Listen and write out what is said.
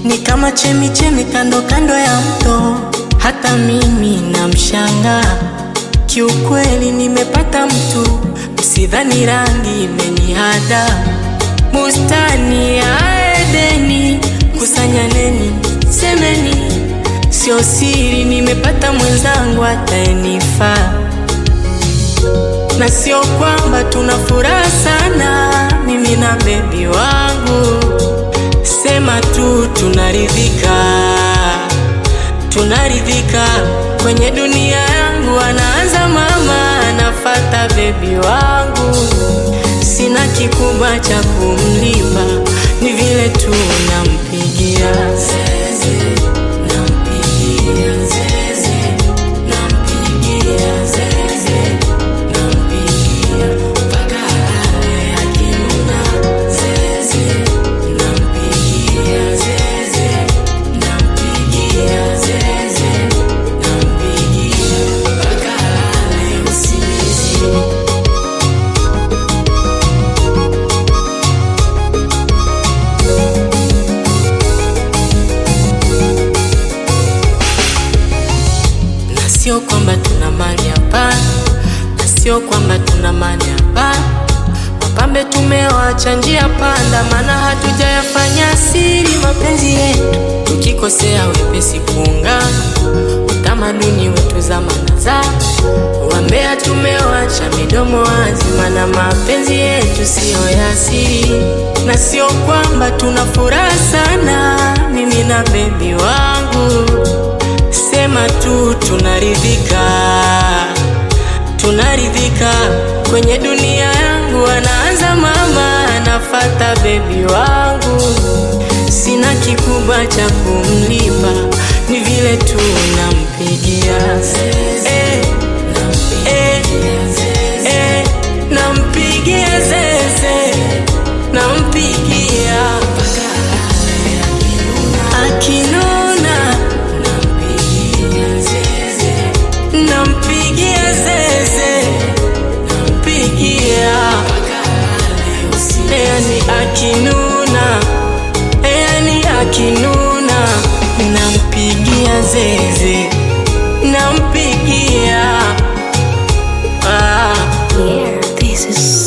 ni kama chemi chemi kando kando ya mto, hata mimi namshangaa. Kiukweli nimepata mtu, msidhani rangi imenihada. Bustani ya Edeni, kusanyaneni, semeni, sio siri, nimepata mwenzangu ataenifaa na sio kwamba tuna furaha sana, mimi na bebi wangu, sema tu tunaridhika, tunaridhika kwenye dunia yangu. Anaanza mama, anafata bebi wangu, sina kikubwa cha kumlipa, ni vile tu nampigia zeze, nampigia zeze, nampigia zeze nampigia mpaka alale akinuna zeze, nampigia zeze, nampigia zeze, nampigia mpaka alale usingizi. na sio kwamba tuna mali hapa, na sio kwamba tuna mali hapa. Wapambe tumewacha njia panda, maana hatujayafanya siri mapenzi yetu, tukikosea wepesi kuungana, utamaduni wetu zamana za wambea tumewacha midomo wazi, maana mapenzi yetu siyo ya siri, na sio kwamba tuna furaha sana, mimi na bebi wangu sema tu tunaridhika, tunaridhika kwenye dunia yangu. Anaanza mama, anafata bebi wangu, sina kikubwa cha kumlipa, ni vile tu nampigia eh, eh, eh, nampigia zeze, nampigia akinuna nampigia zeze, nampigia yani akinuna, yani akinuna, nampigia zeze, nampigia ah. Yeah, this is